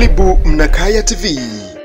Karibu Mnakaya TV.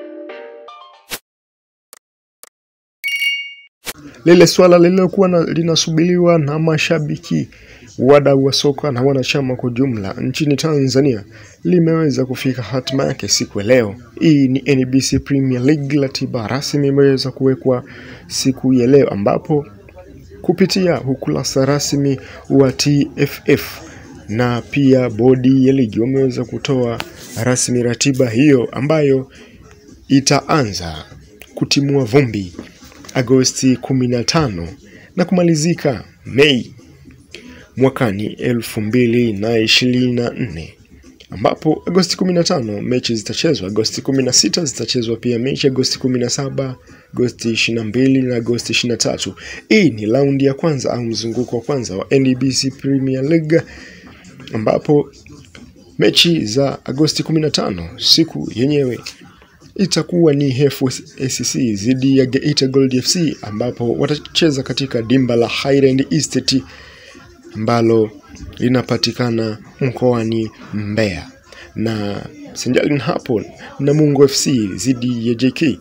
Lile swala lililokuwa na- linasubiriwa na mashabiki, wadau wa soka na wanachama kwa jumla nchini Tanzania limeweza kufika hatima yake siku ya leo. Hii ni NBC Premier League, ratiba rasmi imeweza kuwekwa siku ya leo ambapo kupitia ukurasa rasmi wa TFF na pia bodi ya ligi wameweza kutoa rasmi ratiba hiyo ambayo itaanza kutimua vumbi Agosti 15 na kumalizika Mei mwakani elfu mbili na ishirini na nne ambapo Agosti 15 mechi zitachezwa, Agosti 16 zitachezwa pia mechi, Agosti 17, Agosti 22 na Agosti 23. Hii ni raundi ya kwanza au mzunguko wa kwanza wa NBC Premier League ambapo mechi za Agosti 15 siku yenyewe itakuwa ni FSC dhidi ya Geita Gold FC ambapo watacheza katika dimba la Highland Estate ambalo linapatikana mkoani Mbeya na sanjali na hapo Namungo FC dhidi ya JK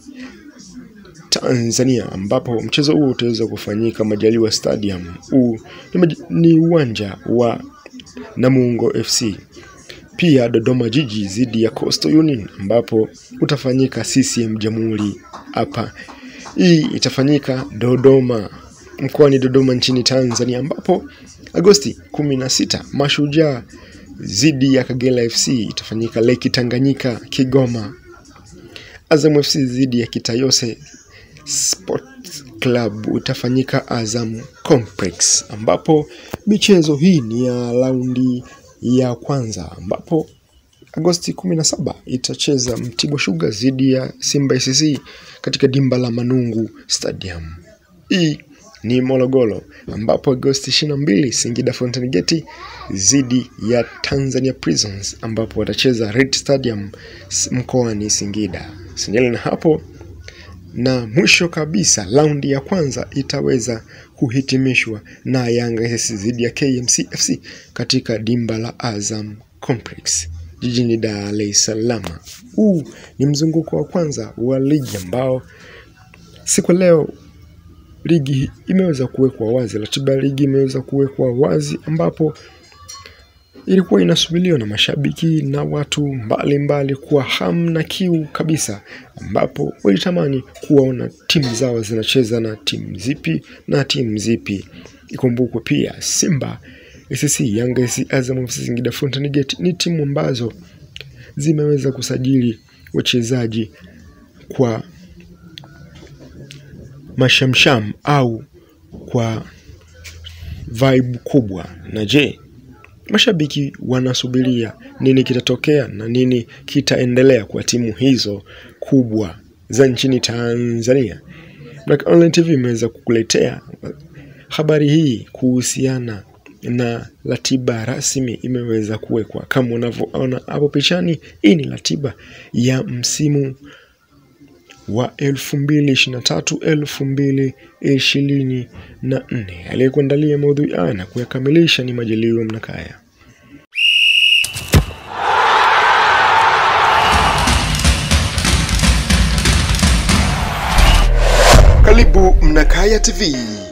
Tanzania ambapo mchezo huo utaweza kufanyika Majaliwa Stadium. Huu ni maj- ni uwanja wa Namungo FC. Pia Dodoma Jiji dhidi ya Coastal Union ambapo utafanyika CCM Jamhuri hapa. Hii itafanyika Dodoma mkoani Dodoma nchini Tanzania ambapo Agosti 16 Mashujaa dhidi ya Kagera FC itafanyika Lake Tanganyika Kigoma. Azam FC dhidi ya Kitayose Sports Club utafanyika Azam Complex, ambapo michezo hii ni ya raundi ya kwanza, ambapo Agosti 17 itacheza Mtibwa Sugar dhidi ya Simba SC katika dimba la Manungu Stadium. Hii ni Morogoro, ambapo Agosti 22 Singida Fountain Gate dhidi ya Tanzania Prisons, ambapo watacheza Red Stadium s- mkoani Singida. Singeli na hapo na mwisho kabisa raundi ya kwanza itaweza kuhitimishwa na Yanga SC dhidi ya KMC FC katika dimba la Azam Complex jijini Dar es Salaam. Huu ni mzunguko wa kwanza wa ligi ambao siku ya leo ligi imeweza kuwekwa wazi, ratiba ya ligi imeweza kuwekwa wazi ambapo ilikuwa inasubiriwa na mashabiki na watu mbalimbali kwa hamu na kiu kabisa, ambapo walitamani kuwaona timu zao zinacheza na timu zipi na timu zipi. Ikumbukwe pia Simba SC, Yanga SC, Azam FC, Singida Fountain Gate ni timu ambazo zimeweza kusajili wachezaji kwa mashamsham au kwa vibe kubwa. Na je, mashabiki wanasubiria nini kitatokea na nini kitaendelea kwa timu hizo kubwa za nchini Tanzania. Black Online TV imeweza kukuletea habari hii kuhusiana na ratiba rasmi imeweza kuwekwa kama unavyoona hapo pichani. Hii ni ratiba ya msimu wa 2023 2024. Aliyekuandalia maudhui haya na kuyakamilisha ni Majaliwa Mnakaya. Karibu Mnakaya TV.